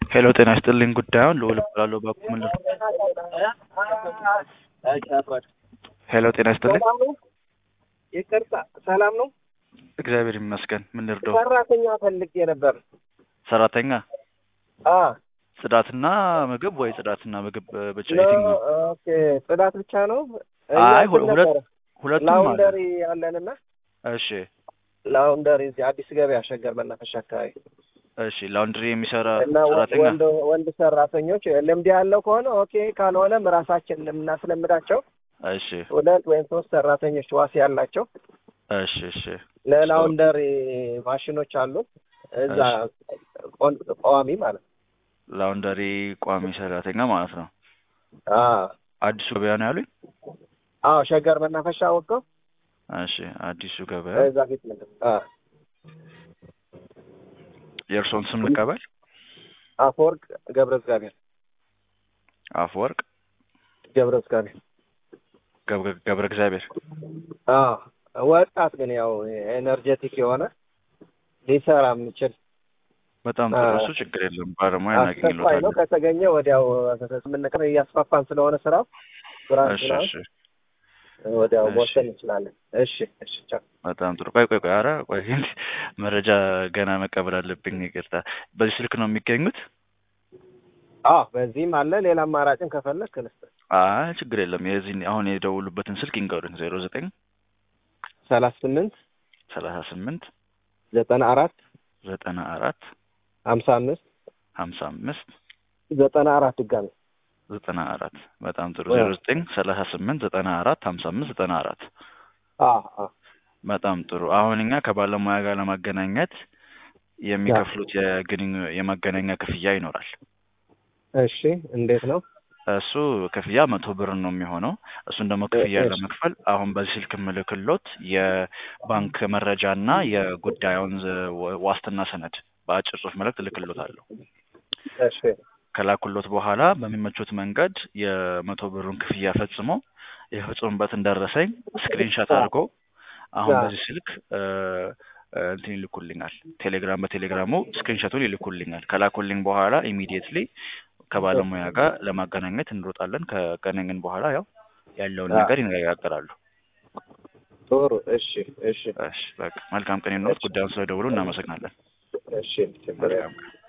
ሄሎ ጤና ይስጥልኝ ጉዳዩን ልዑል እባላለሁ ባኩ ምን ልርዳ? ሄሎ ጤና ይስጥልኝ ሰላም ነው? ይቅርታ ሰላም ነው? እግዚአብሔር ይመስገን ምን ልርዳው? ሰራተኛ ፈልጌ ነበር። ሰራተኛ አ ጽዳትና ምግብ ወይ ጽዳትና ምግብ እ, ብቻ ለ- የትኛው? ኦኬ ጽዳት ብቻ ነው? አይ እኛ ሁ- እንትን ሁለት ነበረ፣ ሁለቱም አለ። ላውንደሪ አለንና እሺ ላውንደሪ እዚህ አዲስ ገበያ ሸገር መናፈሻ አካባቢ እሺ ላውንድሪ የሚሰራ እና ወ- ሰራተኛ ወንድ ወንድ ሰራተኞች ልምድ ያለው ከሆነ ኦኬ፣ ካልሆነም ራሳችን የምናስለምዳቸው እሺ ሁለት ወይም ሶስት ሰራተኞች ዋስ ያላቸው እሺ እሺ ለላውንደሪ ማሽኖች አሉ እዛ ቆን- ቋሚ ማለት ነው። ላውንደሪ ቋሚ ሰራተኛ ማለት ነው። አ አዲሱ ገበያ ነው ያሉኝ? አዎ ሸገር መናፈሻ ወጥተው እሺ አዲሱ ገበያ እዛ ፊት ምንድን አ የእርስዎን ስም ልቀበል? አፈወርቅ ገብረ እግዚአብሔር አፈወርቅ ገብረ እግዚአብሔር ገብረ ገብረ እግዚአብሔር አዎ ወጣት ግን ያው ኤነርጀቲክ የሆነ ሊሰራ የሚችል በጣም ጥሩ። አ- እሱ ችግር የለም ባለሙያ አስቸኳይ ነው። እናገኝሎታለን። ከተገኘ ወዲያው የምንቀር እያስፋፋን ስለሆነ ስራው ብራንች እሺ ነው እሺ ወዲያው እሺ። መወሰን እንችላለን። እሺ እሺ ቻው። በጣም ጥሩ። ቆይ ቆይ ቆይ፣ ኧረ ቆይ መረጃ ገና መቀበል አለብኝ። ይቅርታ። በዚህ ስልክ ነው የሚገኙት? አዎ በዚህም አለ ሌላ አማራጭን ከፈለክ ልስጥህ። አይ ችግር የለም። የዚህ አሁን የደውሉበትን ስልክ ይንገሩኝ። ዜሮ ዘጠኝ ሰላሳ ስምንት ሰላሳ ስምንት ዘጠና አራት ዘጠና አራት ሀምሳ አምስት ሀምሳ አምስት ዘጠና አራት ድጋሚ ዘጠና አራት በጣም ጥሩ። እ። ዜሮ ዘጠኝ ሰላሳ ስምንት ዘጠና አራት ሀምሳ አምስት ዘጠና አራት አዎ አዎ በጣም ጥሩ። አሁን እኛ ከባለሙያ ጋር ለማገናኘት የሚከፍሉት የግንኙ የማገናኛ ክፍያ ይኖራል። እሺ እንዴት ነው? እሱ ክፍያ መቶ ብር ነው የሚሆነው። እሱን ደግሞ ክፍያ እሺ። ለመክፈል አሁን በዚህ ስልክ ምልክሎት የባንክ መረጃና የጉዳዩን ዝ- ዋ- ዋስትና ሰነድ በአጭር ጽሑፍ መልእክት እልክሎታለሁ። እሺ ከላኩሎት በኋላ በሚመቹት መንገድ የመቶ ብሩን ክፍያ ፈጽሞ የፈጽሙበትን ደረሰኝ ስክሪንሻት አድርጎ አሁን አዎ። በዚህ ስልክ እ፣ እ፣ እንትን ይልኩልኛል። ቴሌግራም በቴሌግራሙ ስክሪንሻቱን ይልኩልኛል። ከላኩልኝ በኋላ ኢሚዲየትሊ ከባለሙያ ጋር ለማገናኘት እንሮጣለን። ከገናኘን በኋላ ያው ያለውን አዎ። ነገር ይነጋገራሉ። ጥሩ እሺ እሺ እሺ በቃ መልካም ቀን ይኖሩት። ጉዳዩን ስለደውሉ እናመሰግናለን። እሺ ችግር የለም። መልካም ቀን።